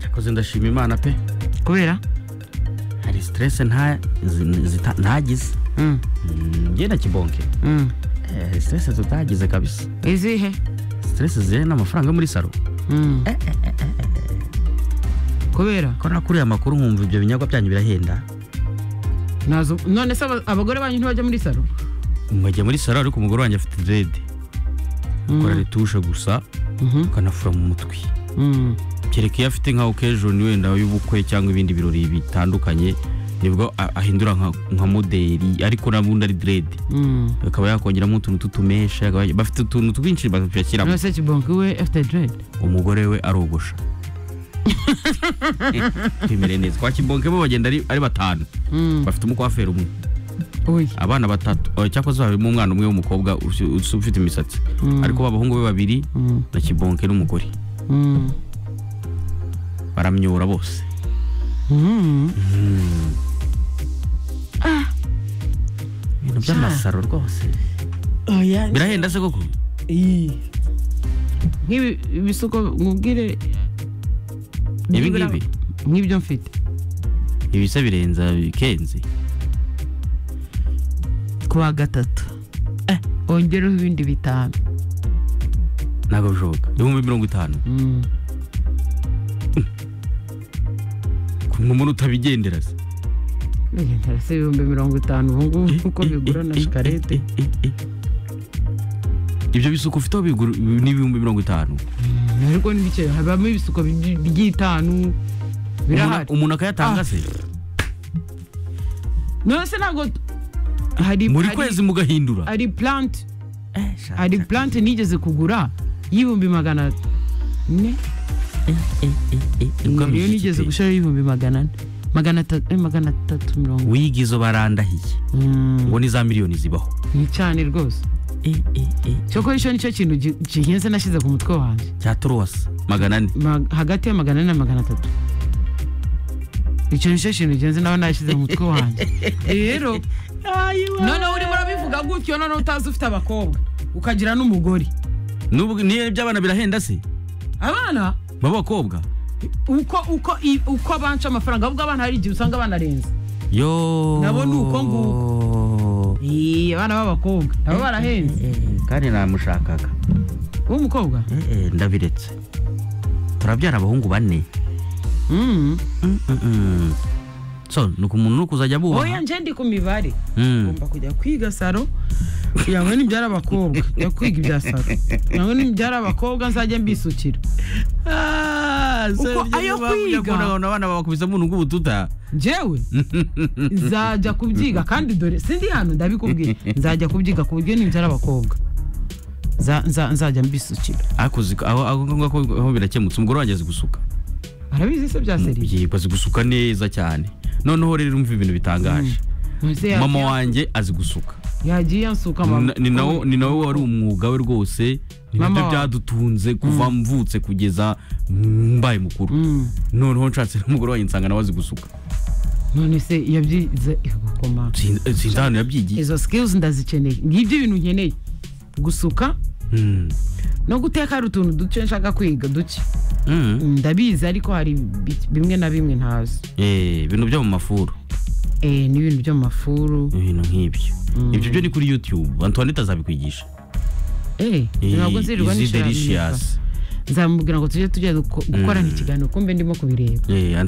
murakoze ndashima imana pe kubera hari siterese ntagize Mm, ngenda kibonke mm. Eh, hari siterese tutagize kabisa izihe siterese zijyanye n'amafaranga yo muri saro Mm. kubera ko nakuriye amakuru nkumva ibyo binyagwa byanyu birahenda nazo none se aba- abagore banyu ntibajya muri salo mwajya muri saro ariko umugore wanjye afite direde Mm, ukora retushe gusa mhm, ukanafura mu mutwe mm. kereka iyo afite nka okejoni wenda y'ubukwe cyangwa ibindi birori bitandukanye nibwo a- ahindura nka nka moderi ariko nabundi ari direde Mm. akaba yakongeramo utuntu tutumesha akaba- bafite utuntu twinshi bashyiramo none se kibonke we afite dread umugore we arogosha twemere neza kwa kibonke bo bagenda ari ari batanu Mm, bafite umukwaferi umwe oya. abana batatu oh, cyakoze harimo umwana umwe w'umukobwa usi- usi- ufite imisatsi Mm, ariko b'abahungu be babiri mm, na kibonke n'umugore mm. baramyura bose Mm. ibintu by'amasaro rwose oya birahenda se koko iyi nk'ibi bisuko mubwire ibi byibura- ngibi nk'ibyo mfite ibi se birenza bikenze ku wa gatatu Eh, ongereho ibindi bitanu ntabwo bishoboka ibihumbi mirongo itanu Mm. nk'umuntu utabigendera se Bigendera se ibihumbi mirongo itanu ubu ngubu kuko bigura na shikarete ibyo bisuko ufite aho bigura n'ibihumbi mirongo itanu ariko ni bike habamo ibisuko by- by'itanu birahari Umuntu- umuntu akayatanga se none se ntabwo hari muri hari- kwezi mugahindura hari plant hari plant nigeze kugura y'ibihumbi magana ane iyo nigeze gushyiraho y'ibihumbi magana ane magana atatu eh, magana atatu mirongo wiga izo barandahiye Mm, ngo ni za miliyoni zibaho ni cyane rwose cyoko icyo nicyo kintu gi- gihenze nashyize ku mutwe wanjye cya turowasi magana ane Ma- hagati ya magana ane na magana atatu icyo nicyo kintu genzi nawe nashyize mu mutwe wanjye rero noneho urimo urabivuga gutyo noneho utazi ufite abakobwa ukagira n'umugore Nubwo- niyo by'abana birahenda se abana b'abakobwa uko uko i- uko banca amafaranga ahubwo abana hari igihe usanga banarenze yo Nabo ni uko nguko. Eee, abana b'abakobwa nabo barahenze Eh, kandi namushakaga w'umukobwa Eh, eh, ndabiretse turabyara abahungu bane Mm. Mm, mm, mm. so ni ku muntu ni ukuzajya oya bubaha nje ndi ku mibare Mm. ugomba kujya kwiga saro yawe nibyara abakobwa njya kwiga ibya saro yawe nibyara abakobwa nzajya mbisukira Ah, so Uko ibyo ayo biba bujya kwiga. kubona abantu abana bakubisamo umuntu w'ubututa njyewe nzajya kubyiga kandi dore sindi hano ndabikubwiye nzajya kubyiga ku buryo nibyara abakobwa Nza- nza- nzajya mbisukira Ariko uzi ko- aho aho ngako aho birakemutse umugore wanjye azi gusuka arabizi se bya seri yego azi gusuka neza cyane noneho rero umva ibintu bitangaje Ese yagiye- mama wanjye azi gusuka yagiye ansuka mama Na- ni nawe ni nawe wari umwuga we rwose Mama nibyo wawe. byadutunze kuva mvutse kugeza mbaye mukuru Mm. noneho nshatse n'umugore wanjye nsanga nawe azi gusuka none se yabyize igakoma Sin- eh, sinzi ahantu yabyigiye izo skills ndazikeneye ngibyo ibintu nkeneye gusuka Mm. no guteka hari utuntu duke nshaka kwiga duke Mm. ndabizi ariko hari bi- bimwe na bimwe ntazi Eh, ibintu byo mu mafuru Eh, n'ibintu byo mu mafuru ibintu nk'ibyo ibyo byo ni kuri youtube antoinette azabikwigisha Eh, ntabwo nzirirwa nishimira delicious nzamubwira ngo tujye tujya duko- gukorana ikiganiro kumbe ndimo kubireba Eh, Anto-